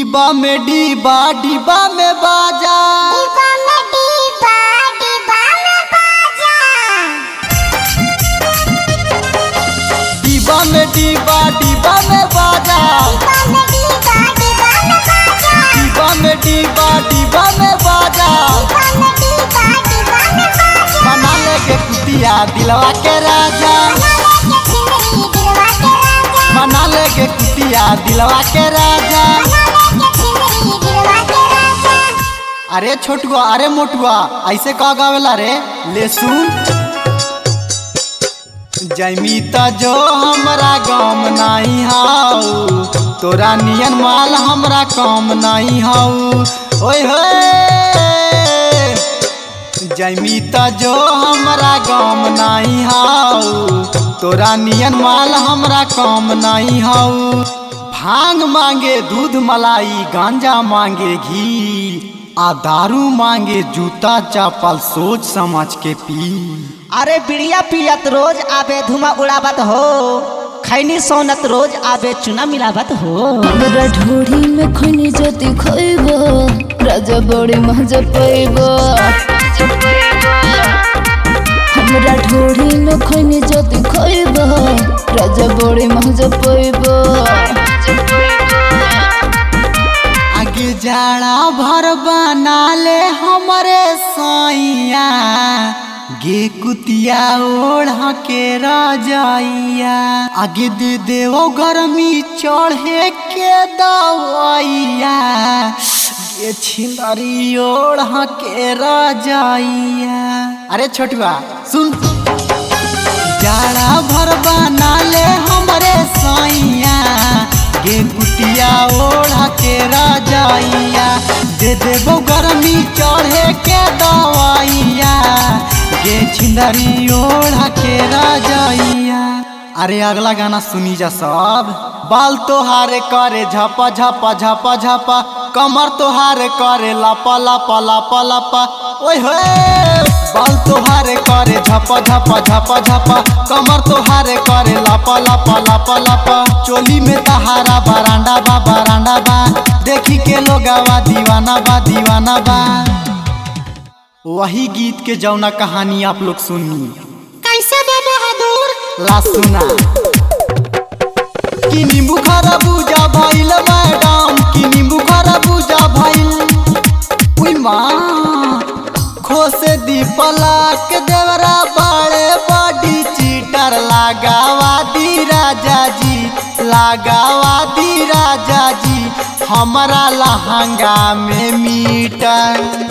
डिब्बा में डिब्बा डिब्बा में बाजा डिब्बा में डिब्बा डिब्बा में बाजा डिब्बा में डिब्बा डिब्बा में बाजा डिब्बा में डिब्बा डिब्बा में बाजा डिब्बा में डिब्बा डिब्बा में बाजा डिब्बा में डिब्बा डिब्बा में बना लेके कुतिया दिलवा के राजा बना लेके छिमरी दिलवा के राजा बना लेके कुतिया दिलवा के राजा बना लेके छिमरी दिलवा के राजा अरे छोटुआ अरे मोटुआ ऐसे कह गावेला रे ले सुन जैमीता जो हमरा गम नहीं हाउ तोरा नियन माल हमरा कम नहीं हाउ ओए होए जैमीता जो हमरा गम नहीं हाउ तोरा नियन माल हमरा कम नहीं हाउ भांग मांगे दूध मलाई गांजा मांगे घी आ दारू मांगे जूता चप्पल सोच समझ के पी अरे बिड़िया पियत रोज आबे धुआं उड़ावत हो खैनी सोनत रोज आबे चुना मिलावत हो हमरा ढोढ़ी में खनी जति खइबो राजा बड़े मजा पैबो हमरा ढोढ़ी में खनी जति खइबो राजा बड़े मजा पैबो आगे जाड़ा भर बना ले हमरे साइया गे कुतिया ओढ़ के रजाइया आगे दे देवो गर्मी चढ़े के दवाइया गे छिंदरी ओढ़ के रजाइया अरे छोटुआ सुन जाड़ा भर बना ले हमरे साइया गे कुटिया ओढ़ के राजाइया दे देबो गर्मी चढ़े के दवाइया गे छिंदरी ओढ़ के राजाइया अरे अगला गाना सुनी जा सब बाल तोहारे करे झपा झपा झपा झपा कमर तोहारे करे लापा लापा लापा लापा ओए होए बाल तोहारे करे झपा झपा झपा झपा कमर तोहारे करे लापा लापा लापा लापा चोली में तहारा बरांडा बा बरांडा बा देखी के लोगावा दीवाना बा दीवाना बा वही गीत के जौना कहानी आप लोग सुनी कैसे बे बहादुर ला सुना कि नींबू खरबूजा भइल मैडम कि नींबू खरबूजा भइल उई माँ खोसे दी पलाक देवरा बड़े बड़ी चीटर लगावा दी राजा जी लगावा दी राजा जी हमारा लहंगा में मीटर